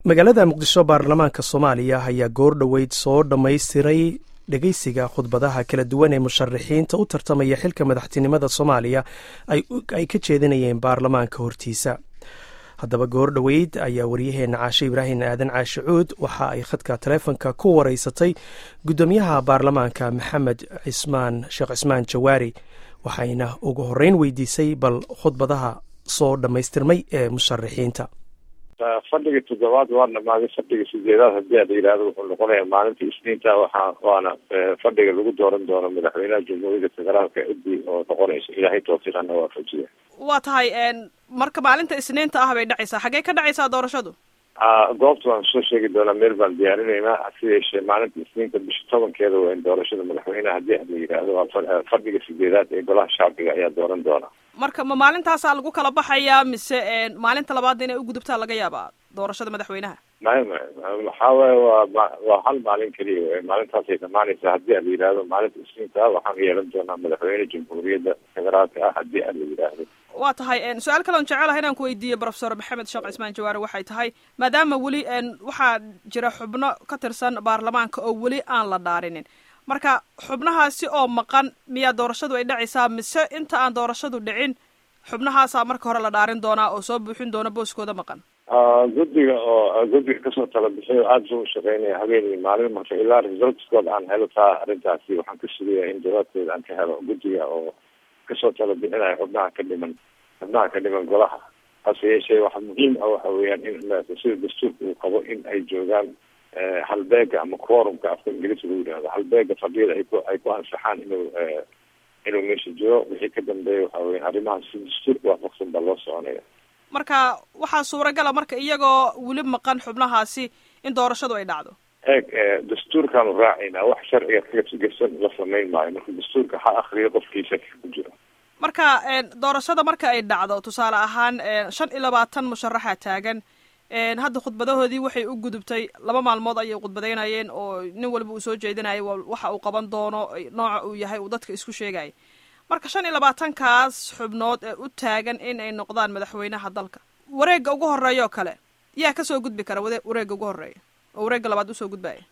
magaalada muqdisho baarlamaanka soomaaliya ayaa goor dhoweyd soo dhammaystiray dhegeysiga khudbadaha kala duwan ee musharaxiinta u tartamaya xilka madaxtinimada soomaaliya ay ka jeedinayeen baarlamaanka hortiisa haddaba goor dhoweyd ayaa waryaheena caashe ibraahim aadan caashe cuud waxa ay khadka taleefonka ku wareysatay guddoomiyaha baarlamaanka maxamed cismaan sheekh cismaan jawaari waxayna ugu horeyn weydiisay bal khudbadaha soo dhammaystirmay ee musharaxiinta fadhiga toddobaad waa dhamaaday fadhiga sideedaad hadii a la yihahdo wuxuu noqonayaa maalinta isniinta waxaa waana fadhiga lagu dooran doono madaxweynaha jamhuuriyadda federaalka cidii oo noqonaysa ilaahay tawfiiqana waafajiya waa tahay marka maalinta isniinta ah bay dhacaysaa xaggee ka dhacaysaa doorashadu goobta waan soo sheegi doonaa meel baan diyaarinaynaa hase yeeshee maalinta isniinta bisha tobankeeda waa in doorashada madaxweyneha hadii a la yidhaahdo waa fadhiga sideedaad ee golaha shacbiga ayaa dooran doona marka ma maalintaasaa lagu kala baxayaa mise maalinta labaad inay ugudubtaa laga yaabaa doorashada madaxweynaha may may waxaa waye waa waa hal maalin keliya w maalintaasay dhamaanaysaa hadii a la yidhaahdo maalinta isniinta waxaan yeelan doonaa madaxweyne jamhuuriyadda federaalka ah hadii a la yidhaahdo waa tahay su-aal kale on jecelahay inaan ku weydiiye profesor maxamed sheekh cismaan jawaare waxay tahay maadaama weli waxaa jira xubno ka tirsan baarlamaanka oo weli aan la dhaarinin marka xubnahaasi oo maqan miyaa doorashadu ay dhacaysaa mise inta aan doorashadu dhicin xubnahaasaa marka hore la dhaarin doonaa oo soo buuxin doona booskooda maqan guddiga oo guddiga kasoo tala bixiyo aada soo shaqeynaya habeenii maalin marka ilaa resultskood aan helo taa arrintaasi waxaan ka sugaya in jawaabteeda aan ka helo guddiga oo kasoo tala bixinaya xubnaha ka dhiman xubnaha ka dhiman golaha hase yeeshee waxa muhiim ah waxa weeyaan in sida dastuurka uu qabo in ay joogaan halbeega ama quorumka afka ingiliiska lagu yidhahdo halbeega fadhiyada ay ku ay ku ansaxaan inuu inuu meesha jiro wixii ka dambeeya waxa weya arrimaha si dastuurka waafaqsan baa loo soconaya marka waxaa suuragala marka iyagoo weli maqan xubnahaasi in doorashadu ay dhacdo eeg dastuurkaanu raacaynaa wax sharciga kagersan la samayn maayo marka dastuurka ha akriyo qofkiisa ku jiro marka doorashada marka ay dhacdo tusaale ahaan shan iyo labaatan musharaxa taagan hadda khudbadahoodii waxay u gudubtay laba maalmood ayay khudbadaynayeen oo nin walba uu soo jeedinayay waxa uu qaban doono nooca uu yahay uu dadka isku sheegaya marka shan iyo labaatankaas xubnood ee u taagan in ay noqdaan madaxweynaha dalka wareegga ugu horeeya oo kale yaa kasoo gudbi kara wareegga ugu horeeya oo wareegga labaad usoo gudbaya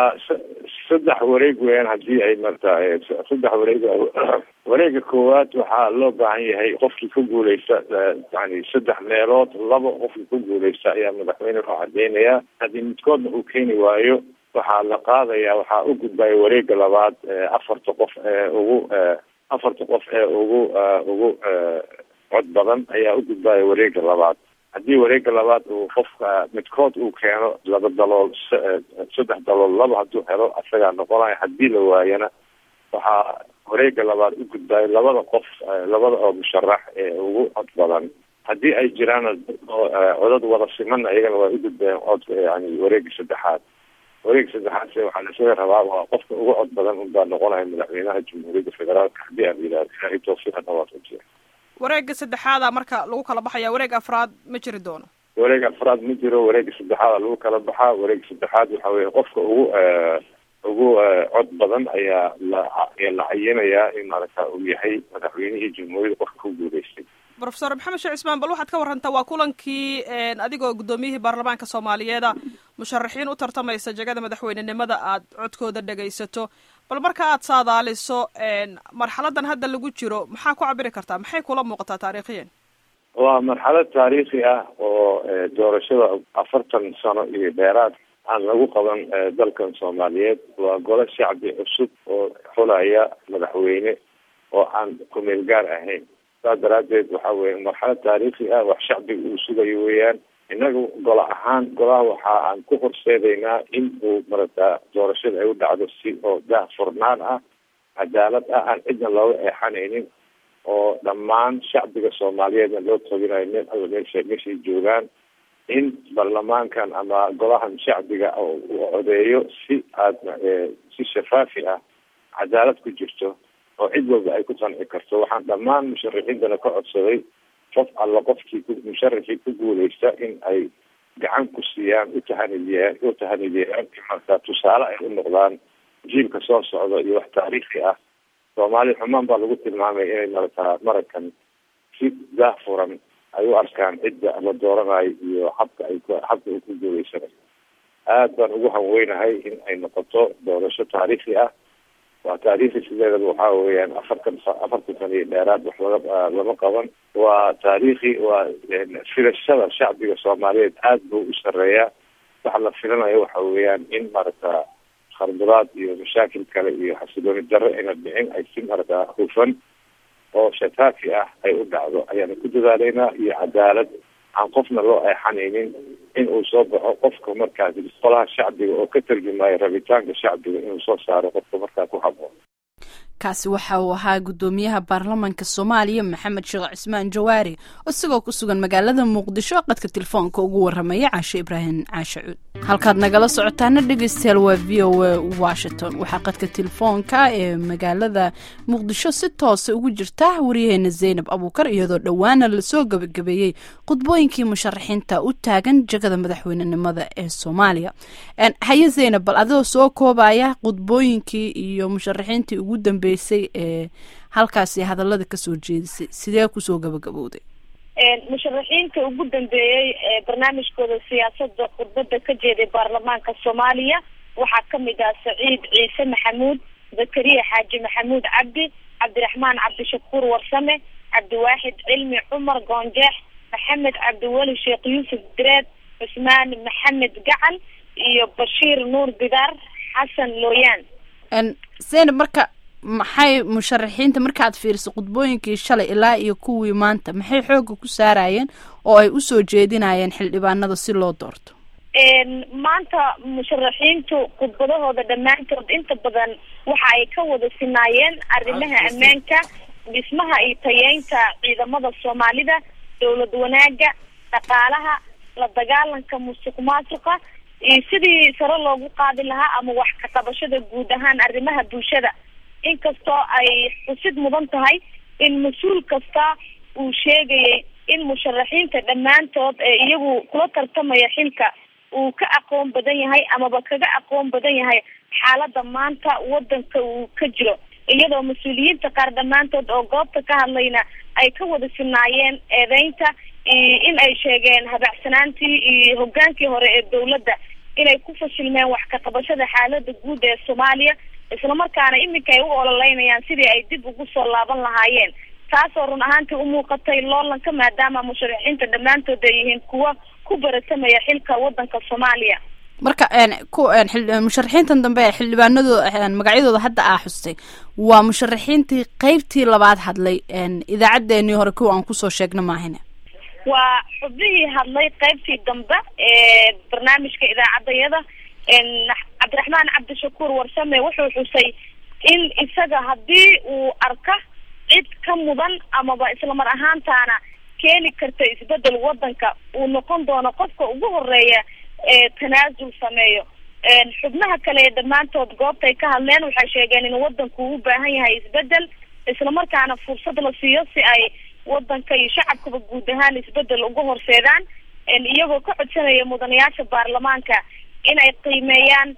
saddex wareeg weeyaan hadii ay marta saddex wareeg wareega koowaad waxaa loo baahan yahay qofkii ku guuleysta yani saddex meelood laba qofkii ku guuleysta ayaa madaxweyne loo cadeynayaa haddii midkoodna uu keeni waayo waxaa la qaadaya waxaa u gudbaya wareega labaad afarta qof ee ugu afarta qof ee ugu ugu cod badan ayaa u gudbaya wareega labaad haddii wareega labaad uu qofka midkood uu keeno laba dalool saddex dalool laba hadduu helo asagaa noqonaya haddii la waayana waxaa wareega labaad u gudbayo labada qof labada oo musharax ee ugu cod badan haddii ay jiraan codad wada simana iyagana waa u gudbayaan codka yani wareega saddexaad wareega saddexaad se waxaa lasaga rabaa waa qofka ugu cod badan unbaa noqonaya madaxweynaha jamhuuriyadda federaalka hadii aan yidhahdo ilaahay tawfiiqana waafajiya wareega saddexaada marka lagu kala baxaya wareeg afraad ma jiri doono wareeg afraad ma jiro wareega saddexaada lagu kala baxaa wareega saddexaad waxa weye qofka ugu ugu cod badan ayaa la la cayinayaa in maaragta uu yahay madaxweynihii jamhuuriyadda qofka ku guuleystay profesor maxamed sheekh cismaan bal waxaad ka warantaa waa kulankii adigoo guddoomiyihii baarlamaanka soomaaliyeeda musharaxiin u tartamaysa jegada madaxweynenimada aad codkooda dhegaysato bal marka aad saadaaliso marxaladan hadda lagu jiro maxaa ku cabiri kartaa maxay kula muuqataa taariikhiyan waa marxalad taariikhi ah oo doorashada afartan sano iyo dheeraad aan lagu qaban dalkan soomaaliyeed waa golo shacbi cusub oo xulaya madaxweyne oo aan kumeel gaar ahayn saas daraadeed waxa weye marxalad taariikhi ah wax shacbiga uu sugayo weeyaan innaga golo ahaan golaha waxa aan ku horseedaynaa in uu marata doorashada ay u dhacdo si oo daah furnaan ah cadaalad ah aan cidna looga eexanaynin oo dhammaan shacbiga soomaaliyeedna loo toginayo meel alla meesha meeshay joogaan in baarlamaankan ama golahan shacbiga uu codeeyo si aada si shafaafi ah cadaalad ku jirto oo cid walba ay ku qanci karto waxaan dhammaan musharaxiintana ka codsaday qof alla qofkii musharaxii ku guuleysta in ay gacan ku siiyaan utahanidiyaan utahanidiyaan marka tusaale ay u noqdaan jiilka soo socda iyo wax taariikhi ah soomaali xumaan baa lagu tilmaamay inay marata marakan si daah furan ay u arkaan cidda la dooranayo iyo habka ay habka uu ku guuleysanayo aad baan ugu hanweynahay in ay noqoto doorasho taariikhi ah waa taariikhi sideedaba waxaa weeyaan afartan afartan sana iyo dheeraad wax laga lama qaban waa taariikhi waa filashada shacbiga soomaaliyeed aad buu u sareeyaa waxa la filanayo waxa weeyaan in maaragta kharduraad iyo mashaakil kale iyo xasilooni darro ayna dhicin ay si maaragta hufan oo shataafi ah ay u dhacdo ayaana ku dadaaleynaa iyo cadaalad aan qofna loo eexanaynin in uu soo baxo qofka markaas qolaha shacbiga oo ka tarjumayo rabitaanka shacbiga inuu soo saaro qofka markaa ku haboon kaasi waxa uu ahaa guddoomiyaha baarlamanka soomaaliya maxamed sheekh cismaan jawaari isagoo ku sugan magaalada muqdisho qadka telefoonka ugu waramaya caashe ibraahim caashe cuud halkaad nagala socotaana dhegeystayaal waa v o a washington waxaa qadka telefoonka ee magaalada muqdisho si toose ugu jirta waryaheena zaynab abuukar iyadoo dhowaana lasoo gabagabeeyey khudbooyinkii musharaxiinta u taagan jegada madaxweynenimada ee soomaaliya haye zaynab bal adigoo soo koobaya khudbooyinkii iyo musharaxiintii ugu dambeysay ee halkaasi hadalada kasoo jeedisay sidee kusoo gabagabowday musharaxiinta ugu dambeeyey ee barnaamijkooda siyaasada khudbada ka jeeday baarlamaanka soomaaliya waxaa kamid ah saciid ciise maxamuud zakariya xaaji maxamuud cabdi cabdiraxmaan cabdishakuur warsame cabdiwaaxid cilmi cumar goonjeex maxamed cabdiweli sheekh yuusuf direed cusmaan maxamed gacal iyo bashiir nuur bidaar xasan looyaan zaynab marka maxay musharaxiinta markaad fiiriso khudbooyinkii shalay ilaa iyo kuwii maanta maxay xooga ku saarayeen oo ay usoo jeedinayeen xildhibaanada si loo doorto maanta musharaxiintu khudbadahooda dhammaantood inta badan waxa ay ka wada sinaayeen arrimaha ammaanka dhismaha iyo tayeynta ciidamada soomaalida dowlad wanaaga dhaqaalaha la dagaalanka musuq maasuqa iyo sidii sare loogu qaadi lahaa ama wax ka qabashada guud ahaan arrimaha bulshada inkastoo ay xusid mudan tahay in mas-uul kasta uu sheegayay in musharaxiinta dhammaantood ee iyagu kula tartamaya xilka uu ka aqoon badan yahay amaba kaga aqoon badan yahay xaalada maanta wadanka uu ka jiro iyadoo mas-uuliyiinta qaar dhammaantood oo goobta ka hadlayna ay ka wada sinaayeen eedeynta in ay sheegeen habacsanaantii iyo hogaankii hore ee dowladda inay ku fashilmeen wax ka qabashada xaalada guud ee soomaaliya islamarkaana iminka ay u ololeynayaan sidii ay dib ugu soo laaban lahaayeen taasoo run ahaantii umuuqatay loolanka maadaama musharaxiinta dhammaantood ay yihiin kuwa ku baratamaya xilka wadanka soomaaliya marka ku musharaxiintan dambe ee xildhibaanadooda magacyadooda hadda aa xustay waa musharaxiintii qeybtii labaad hadlay idaacaddeenii hore kuwa aan kusoo sheegna maahine waa xubnihii hadlay qeybtii dambe ee barnaamijka idaacaddayada cabdiraxmaan cabdishakuur warsame wuxuu xusay in isaga haddii uu arka cid ka mudan amaba islamar ahaantaana keeni karta isbedel wadanka uu noqon doono qofka ugu horeeya ee tanaasul sameeyo xubnaha kale ee dhammaantood goobtay ka hadleen waxay sheegeen in wadanku uu u baahan yahay isbedel islamarkaana fursad la siiyo si ay wadanka iyo shacabkaba guud ahaan isbedel uga horseedaan iyagoo ka codsanaya mudanayaasha baarlamaanka inay qiimeeyaan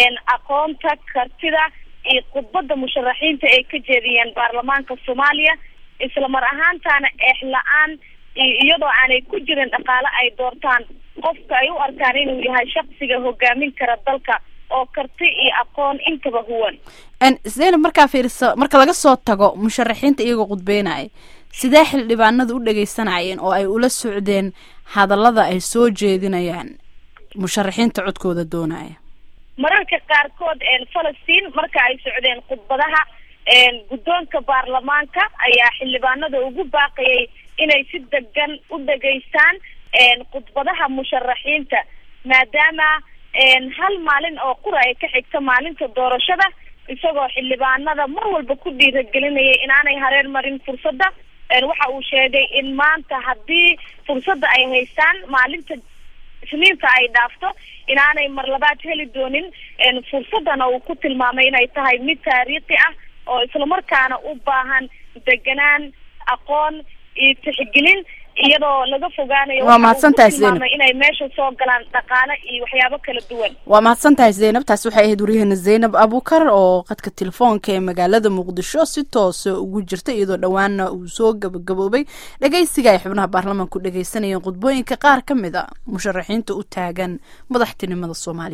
aqoonta kartida iyo khudbada musharaxiinta ay ka jeediyeen baarlamaanka soomaaliya isla mar ahaantaana eex la-aan iyadoo aanay ku jirin dhaqaale ay doortaan qofka ay u arkaan inuu yahay shaksiga hogaamin kara dalka oo karti iyo aqoon intaba huwan zaynab markaa fiirisa marka laga soo tago musharaxiinta iyagoo khudbeynaya sidee xildhibaanadu u dhageysanayeen oo ay ula socdeen hadallada ay soo jeedinayaan musharaxiinta codkooda doonaya mararka qaarkood falastiin marka ay socdeen khudbadaha guddoonka baarlamaanka ayaa xildhibaanada ugu baaqayay inay si degan u dhageystaan khudbadaha musharaxiinta maadaama hal maalin oo qura ay ka xigta maalinta doorashada isagoo xildhibaanada mar walba ku dhiiragelinayay inaanay hareer marin fursadda waxa uu sheegay in maanta haddii fursadda ay haystaan maalinta isniinta ay dhaafto inaanay mar labaad heli doonin fursaddana uu ku tilmaamay inay tahay mid taariikhi ah oo islamarkaana u baahan deganaan aqoon iyo tixgelin iyadoo laga fogaanayo Waa mahadsantahay waxa uu ku tilmaamay Zainab. inay meesha soo galaan dhaqaale iyo waxyaabo kala duwan waa mahadsan tahay zaynab taasi waxay ahayd waryaheena zaynab abukar oo qadka telefoonka ee magaalada muqdisho si toosa ugu jirta iyadoo dhowaana uu soo gabagaboobay dhegeysiga ay xubnaha baarlamaanku dhegeysanayeen khudbooyinka qaar ka mid a musharaxiinta u taagan madaxtinimada soomaaliya